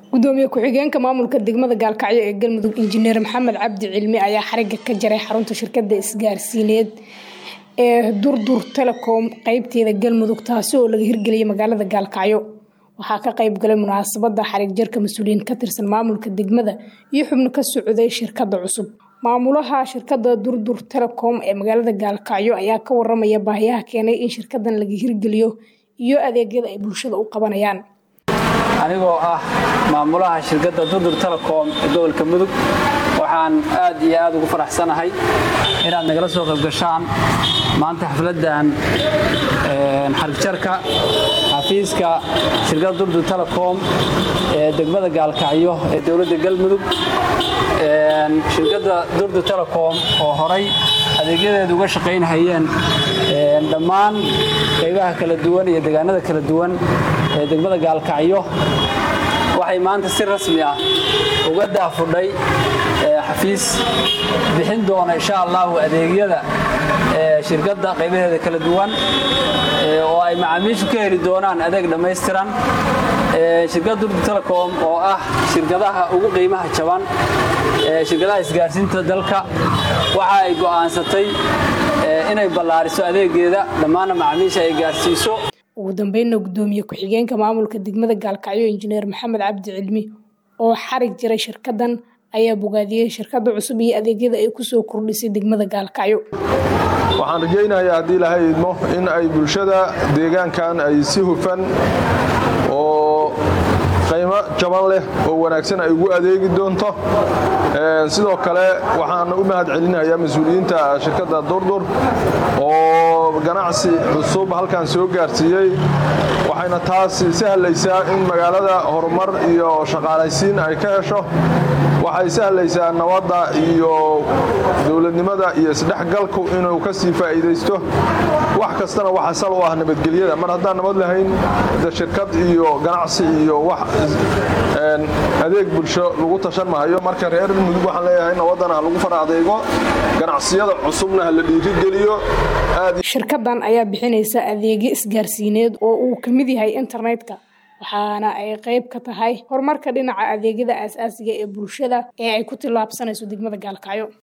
gudoomiye ku-xigeenka maamulka degmada gaalkacyo ee galmudug injineer maxamed cabdi cilmi ayaa xariga ka jaray xarunta shirkada isgaarsiineed ee durdur telecom qeybteeda galmudug taasi oo laga hirgeliyay magaalada gaalkacyo waxaa ka qeyb galay munaasabada xarig jarka mas-uuliyiin ka tirsan maamulka degmada iyo xubno ka socday shirkada cusub maamulaha shirkada durdur telecom ee magaalada gaalkacyo ayaa ka waramaya baahiyaha keenay in shirkadan laga hirgeliyo iyo adeegyada ay bulshada u qabanayaan anigoo ah maamulaha shirkadda durdur telecom ee gobolka mudug waxaan aad iyo aad ugu faraxsanahay inaad nagala soo qaybgashaan maanta xafladdan xarigjarka xafiiska shirkadda durdur telecom ee degmada gaalkacyo ee dowladda galmudug shirkadda durdur telecom oo horay adeegyadeedu uga shaqaynhayeen dhammaan qaybaha kala duwan iyo deegaanada kala duwan ee degmada gaalkacyo waxay maanta si rasmi ah uga daafudhay xafiis bixin doona insha allahu adeegyada shirkadda qaybaheeda kala duwan oo ay macaamiishu ka heli doonaan adeeg dhammaystiran shirkadda durdu telecom oo ah shirkadaha ugu qiimaha jaban shirkadaha isgaarsiinta dalka waxa ay go'aansatay inay ballaariso adeegeeda dhammaanna macaamiisha ay gaarsiiso ugu dambeynna gudoomiye ku-xigeenka maamulka degmada gaalkacyo injineer maxamed cabdi cilmi oo xarig jiray shirkadan ayaa bogaadiyey shirkada cusub iyo adeegyada ay kusoo kordhisay degmada gaalkacyo waxaan rajaynayaa haddii ilahay idmo in ay bulshada deegaankan ay si hufan oo qaymo jaban leh oo wanaagsan ay ugu adeegi doonto sidoo kale waxaan u mahad celinayaa mas-uuliyiinta shirkadda durdur oo ganacsi cusub halkan soo gaarsiiyey waxayna taas sahlaysaa in magaalada horumar iyo shaqaalaysiin ay ka hesho waxay sahlaysaa nabadda iyo dowladnimada iyo isdhexgalku inuu ka sii faa'iidaysto wax kastana waxa sal u ah nabadgelyada mar haddaan nabad lahayn de shirkad iyo ganacsi iyo wax adeeg bulsho lagu tashan mahayo marka reer mudug waxaan leeyahay nabadana ha lagu fara adeego ganacsiyada cusubna ha la dhiirigeliyo shirkadan ayaa bixinaysa adeegyo isgaarsiineed oo uu ka mid yahay internetka waxaana ay qayb ka tahay horumarka dhinaca adeegyada aasaasiga ee bulshada ee ay ku tillaabsanayso degmada gaalkacyo